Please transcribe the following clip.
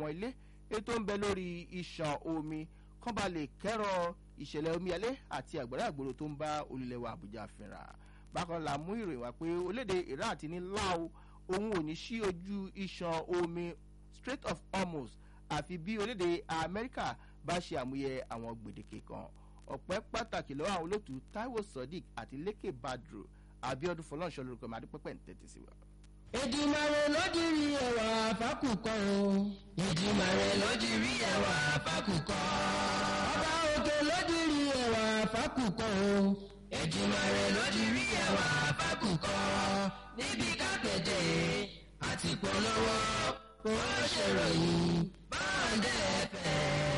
àwọn ilé ètò ń bẹ lórí iṣan omi kán bá lè kẹ́rọ ìṣẹ̀lẹ̀ omíyalé àti àgbàrá àgbòrò tó ń bá olùlẹ̀wà àbújá fínra bákan la mú ìròyìn wá pé olédè iran àti ní láò òun ò ní sí ojú iṣan omi strait of hormuz àfi bí olédè amẹ́ríkà bá ṣe àmúyẹ àwọn gbèdéke kan ọ̀pẹ́ pàtàkì lọ́wọ́ àwọn olóòtú taiwo sodiq àti leke badru abiodun fọlọ́nṣọ́ lórúkọ mi adúpẹ́pẹ́ ń tẹ́tí sí wa. ìdìmọ̀rẹ́ lójúrí ẹwà fákùkọ o. ìdìmọ̀rẹ́ lójúrí ẹwà fákùkọ. ọba òkè lójúrí ẹwà fákùkọ o. ìdìmọ̀rẹ́ lójúrí ẹwà fákùkọ. níbi kápẹ́tẹ̀ àti polówó kò ṣèròyìn báńdẹ̀ fẹ́.